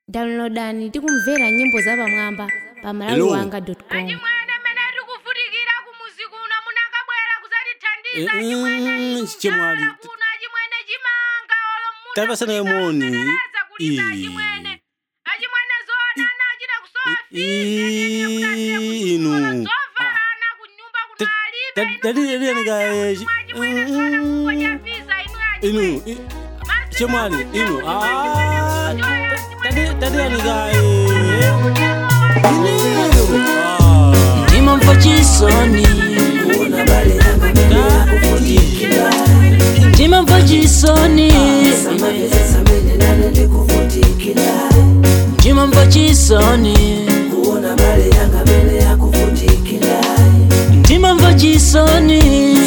downloadani tikumvera nyimbo zapamwamba pa malawiwanga.com achimwene mmene tikuvutikira kumuzi kuno munangabwera kuzatithandiza Eh, achimwene mm, chimwali. kuno achimwene chimanga olo muna Tapasana moni. kulipereza kulisa Ii. achimwene achimwene zoonana achita Ii, inu. kusofaana kunyumba Ta- kunalibe ta- tati- tati yanika, eh, chi- achimwene zona kukodya visa inu inu achimwene i- chimwali inu Ah, tati- tati yanika eh, inu. Ah. ndimamva chisoni ndimamva chisoni ndimamva chisoni ndimamva chisoni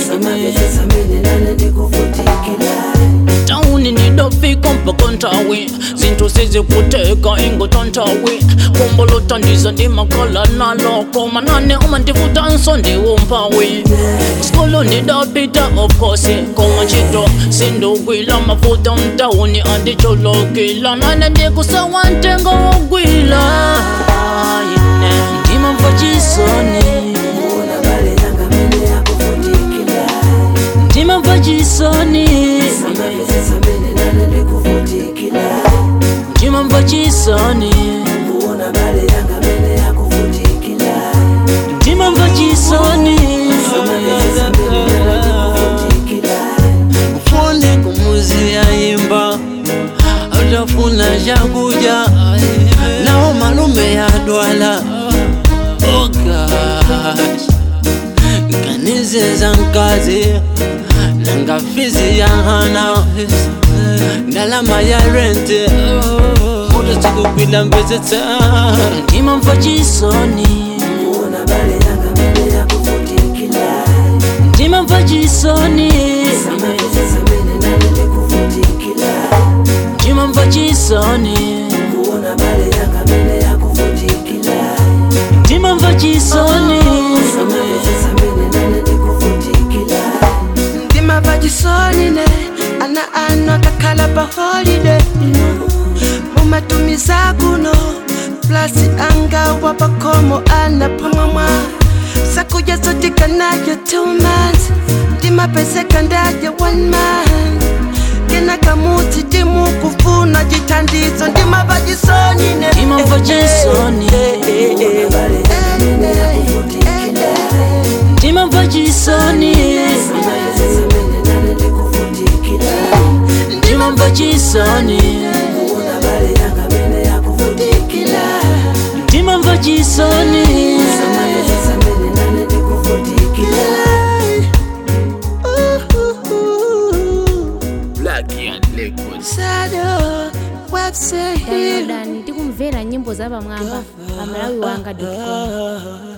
tauni ndidofika mpaka ntawi zinthu sizikuteka ingota ntawi kumbolotandiza ndimakhala naloko manane uma ndivutanso ndiwumpawi skulu ndidapita of course koma ntchito sindugwila mafuta mtauni andicholokila nane ndikusawa ntengo wogwila Ine, ndimamva chisoni ndimamva chisoni ndimamva chisoni ndimamva chisoni Fundi kumuzi yaimba utafuna chakuja nao malume yadwala oh gosh kanizeza nkazi nangafizi yahana ndalama ya rente utasikukwila mbezeta ndimamva chisoni ndimamva chisoni ndimamva chisoni ndimamva chisoni ndimava chisoni ne ana ano akakhala pa holiday mumatumiza kuno plasi angawa pakhomo ana pamwamwa sakuja sotika nayo two months ndimapeseka ndaye one month kena kamuti ndimukufuna chithandizo ndimava chisoni ne ndimamva chisoni ndimamva chisoni ndimamva chisoni ndimamva chisoni Sado, website downloadani tikumvera nyimbo zapamwamba pa malawiwanga.com